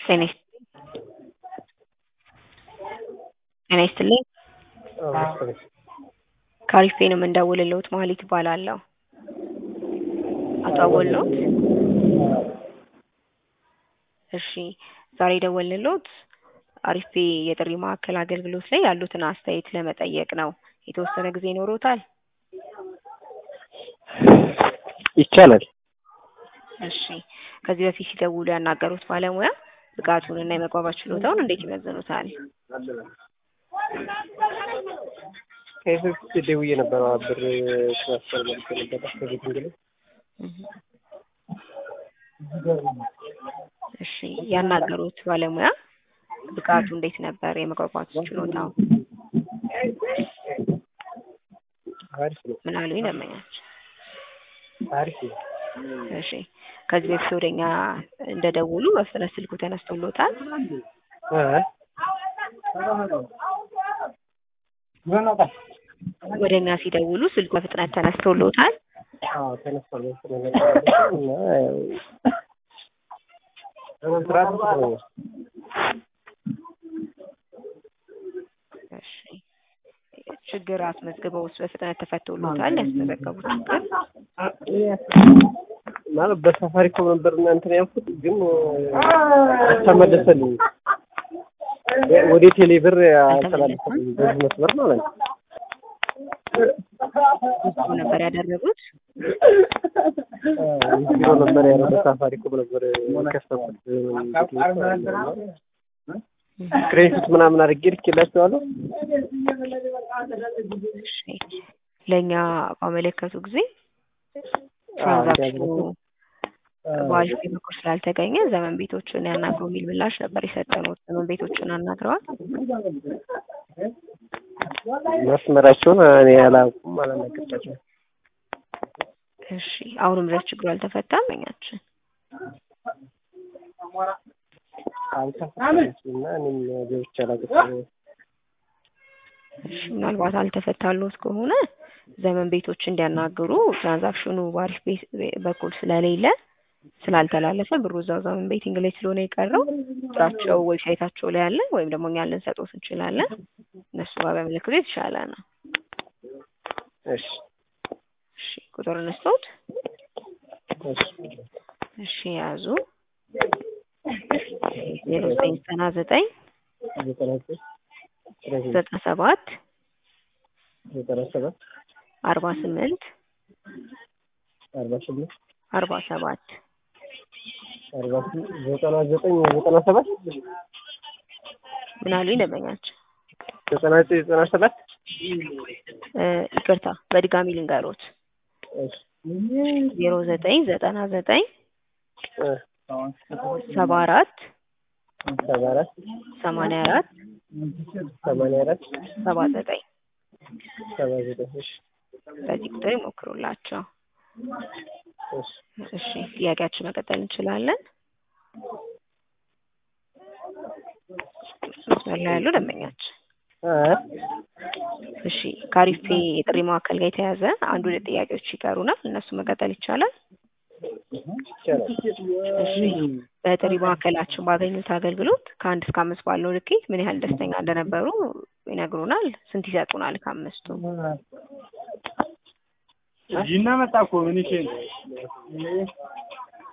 ጤና ጤና ይስጥልኝ ከአሪፍ ነው የምንደውልልዎት መሀሌት እባላለሁ። አቶ አወል ነዎት? እሺ ዛሬ የደወልንልዎት አሪፍ የጥሪ ማዕከል አገልግሎት ላይ ያሉትን አስተያየት ለመጠየቅ ነው። የተወሰነ ጊዜ ይኖሮታል? ይቻላል። እሺ ከዚህ በፊት ሲደውሉ ያናገሩት ባለሙያ ብቃቱንና የመግባባት ችሎታውን እንዴት ይመዝኑታል? ከዚህ በፊት ደውዬ ነበር ብር ትራንስፈር መልክ ነበር ከቤት እንግዲህ እሺ ያናገሩት ባለሙያ ብቃቱ እንዴት ነበር? የመግባባት ችሎታው አሪፍ ነው። ምን አሉኝ ደንበኛቸው? አሪፍ ነው። እሺ ከዚህ በፊት ወደኛ እንደደውሉ በፍጥነት ስልኩ ተነስቶሎታል? እ ወደ እኛ ሲደውሉ ስልኩ በፍጥነት ተነስቶሎታል? አዎ ተነስቷል። ነገር እና ያው ስርዓት ነው። እሺ ችግር አስመዝግበውስ በፍጥነት ተፈቶሎታል? ያስመዘገቡት ችግር ማለት በሳፋሪኮም ነበር እና እንትን ያልኩት ግን ተመለሰልኝ። ወደ ቴሌ ብር አስተላለፈልኝ በዚህ መስመር ማለት ነው። እሱ ነበር ያደረጉት? ቢሮ ነበር ያለው በሳፋሪኮም ነበር የከፈትኩት። ክሬዲት ምናምን አድርጌ ልኬላቸዋለሁ። እሺ ለእኛ ባመለከቱ ጊዜ ትራንዛክሽኑ በአሪፍ በኩል ስላልተገኘ ዘመን ቤቶችን ያናግሩ የሚል ምላሽ ነበር የሰጠነው። ዘመን ቤቶችን አናግረዋል? መስመራቸውን እኔ አላውቅም፣ አላናገርኳቸውም። እሺ አሁንም ድረስ ችግሩ አልተፈታም? እኛችን አልተፈታም እና እኔም ገብቼ አላውቅም። እሺ ምናልባት አልተፈታሎት ከሆነ ዘመን ቤቶች እንዲያናግሩ ትራንዛክሽኑ በአሪፍ ቤት በኩል ስለሌለ ስላልተላለፈ ብሩ እዛው ዘመን ቤቲንግ ላይ ስለሆነ የቀረው ቁጥራቸው ዌብሳይታቸው ላይ አለ ወይም ደግሞ እኛ ልንሰጦት እንችላለን። እነሱ ጋር በምልክቱ የተሻለ ነው። እሺ እሺ ቁጥር እንስጦት። እሺ እሺ ያዙ ዜሮ ዘጠኝ ዘጠና ዘጠኝ ዘጠና ዘጠኝ ዘጠና ሰባት ዘጠና ሰባት አርባ ስምንት አርባ ስምንት አርባ ሰባት አርባ ስምንት ዘጠና ዘጠኝ ዘጠና ሰባት ምን አሉኝ ደንበኛቸው? ዘጠና ዘጠኝ ዘጠና ሰባት እ ይቅርታ በድጋሚ ልንገሮት እሺ ዜሮ ዘጠኝ ዘጠና ዘጠኝ እ ሰባ አራት ሰባ አራት ሰማንያ አራት ሰማንያ አራት ሰባ ዘጠኝ ሰባ ዘጠኝ እሺ በዚህ ቁጥር ይሞክሩላቸው። እሺ እሺ ጥያቄያችን መቀጠል እንችላለን። መስመር ላይ ያሉ ደንበኛችን እ እሺ ከአሪፍ የጥሪ ማዕከል ጋር የተያዘ አንድ ሁለት ጥያቄዎች ይቀሩናል። እነሱ መቀጠል ይቻላል? ይቻላል። እሺ በጥሪ ማዕከላችን ባገኙት አገልግሎት ከአንድ እስከ አምስት ባለው ልኬት ምን ያህል ደስተኛ እንደነበሩ ይነግሩናል? ስንት ይሰጡናል ከአምስቱ? እዚህና መጣ እኮ ምን ይችላል